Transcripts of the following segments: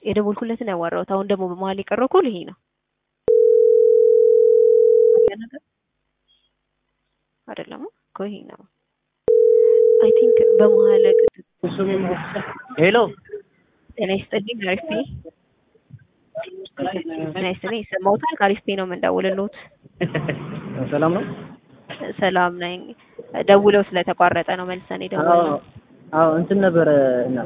የደወልኩለትን ያዋራሁት። አሁን ደግሞ በመሀል የቀረው ኮል ይሄ ነው አይደለም እኮ ይሄ ነው። አይ ቲንክ በመሀል ሄሎ ጤና ይስጥልኝ። አሪፍ ነኝ። ጤና ይስጥልኝ። ይሰማዎታል? ከአሪፍ ነው የምንደውልልዎት። ሰላም ነው? ሰላም ነኝ። ደውለው ስለተቋረጠ ነው መልሰን የደወልነው። አዎ እንትን ነበረ እና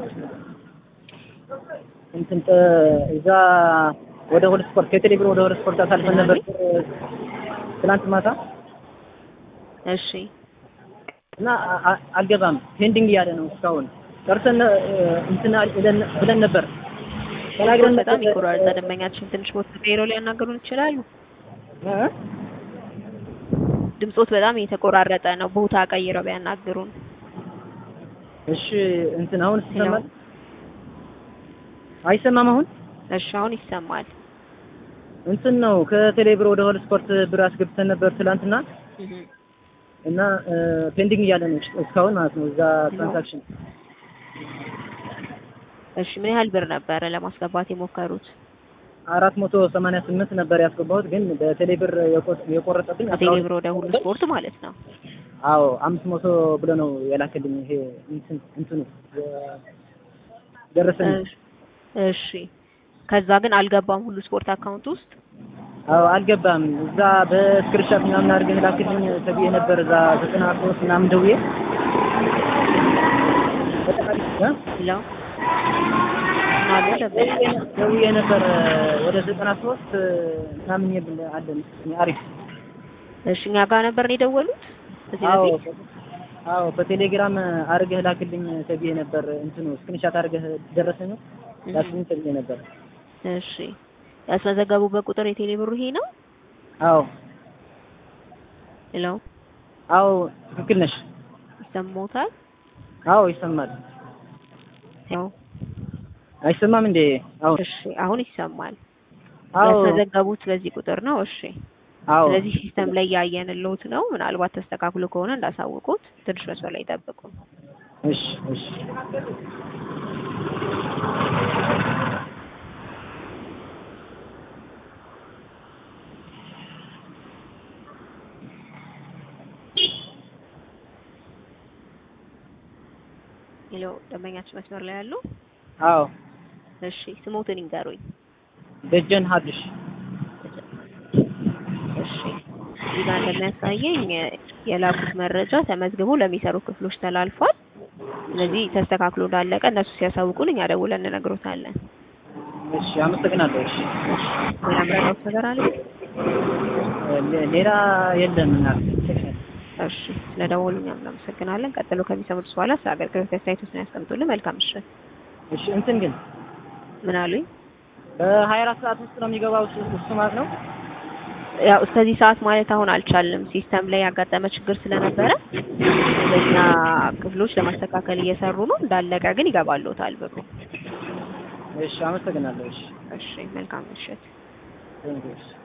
እንትን እዛ ወደ ሁለት ስፖርት ከቴሌብር ወደ ሁለት ስፖርት አሳልፈን ነበር ትናንት ማታ እሺ እና አልገባም ፔንዲንግ እያለ ነው እስካሁን ጨርሰን እንትን ብለን ነበር ተናግረን በጣም ይቆራረጣ። ደንበኛችን ትንሽ ቦታ ቀይረው ሊያናገሩን ይችላሉ? ድምጾት በጣም የተቆራረጠ ነው። ቦታ ቀይረው ቢያናግሩን። እሺ እንትን አሁን ይሰማል? አይሰማም አሁን? እሺ አሁን ይሰማል። እንትን ነው ከቴሌብር ወደ ሆል ስፖርት ብር አስገብተን ነበር ትላንትና እና ፔንዲንግ እያለ ነው እስካሁን ማለት ነው እዛ ትራንዛክሽን። እሺ ምን ያህል ብር ነበረ ለማስገባት የሞከሩት? አራት መቶ ሰማንያ ስምንት ነበር ያስገባሁት ግን በቴሌብር የቆረጠብኝ ከቴሌብር ወደ ሁሉ ስፖርት ማለት ነው። አዎ አምስት መቶ ብሎ ነው የላከልኝ ይሄ እንትን እንትኑ ደረሰኝ። እሺ ከዛ ግን አልገባም ሁሉ ስፖርት አካውንት ውስጥ አዎ አልገባም። እዛ በስክሪንሾት ምናምን አድርገህ ላክልኝ ተብዬ ነበር እዛ ዘጠና ሶስት ምናምን ደውዬ ለው ናሉ ደውዬ ነበር ወደ ዘጠና ሶስት ምናምን የብል አለን አሪፍ እሺ እኛ ጋር ነበር ነው የደወሉት እዚህ አዎ በፊት አዎ በቴሌግራም አድርገህ ላክልኝ ተብዬ ነበር እንትኑ ስክሪንሾት አድርገህ ደረሰኝ ላክልኝ ተብዬ ነበር እሺ ያስመዘገቡበት ቁጥር የቴሌ ብሩ ይሄ ነው አዎ ሄሎ አዎ ትክክል ነሽ ይሰማዎታል አዎ ይሰማል ያው አይሰማም እንዴ አዎ እሺ አሁን ይሰማል አዎ ያስመዘገቡት በዚህ ቁጥር ነው እሺ አዎ ስለዚህ ሲስተም ላይ ያየንልዎት ነው ምናልባት ተስተካክሎ ከሆነ እንዳሳውቁት ትንሽ መስመር ላይ ይጠብቁ እሺ እሺ ሄሎ ደንበኛችን መስመር ላይ ያሉ አዎ እሺ ስሞትን ይንገሩኝ ደጀን ሀድሽ እሺ እዚህ ጋር እንደሚያሳየኝ የላኩት መረጃ ተመዝግቦ ለሚሰሩ ክፍሎች ተላልፏል። ስለዚህ ተስተካክሎ እንዳለቀ እነሱ ሲያሳውቁን እኛ ደውለን እንነግሮታለን። እሺ አመሰግናለሁ እሺ ሌላ ምረዳውት ነገር አለ? ሌ- ሌላ የለም እናት እሺ ስለደወሉ እኛም እናመሰግናለን። ቀጥሎ ከሚሰሙት በኋላ ስለ አገልግሎት አስተያየቶችን ያስቀምጡልን። መልካም ምሽት። እሺ እንትን ግን ምን አሉኝ? በሀያ አራት ሰዓት ውስጥ ነው የሚገባው እሱ እሱ ማለት ነው ያው እስከዚህ ሰዓት ማለት አሁን አልቻልንም። ሲስተም ላይ ያጋጠመ ችግር ስለነበረ በእኛ ክፍሎች ለማስተካከል እየሰሩ ነው። እንዳለቀ ግን ይገባልዎታል ብሩ። እሺ አመሰግናለሁ እሺ እሺ መልካም ምሽት። ቴንኪው እሺ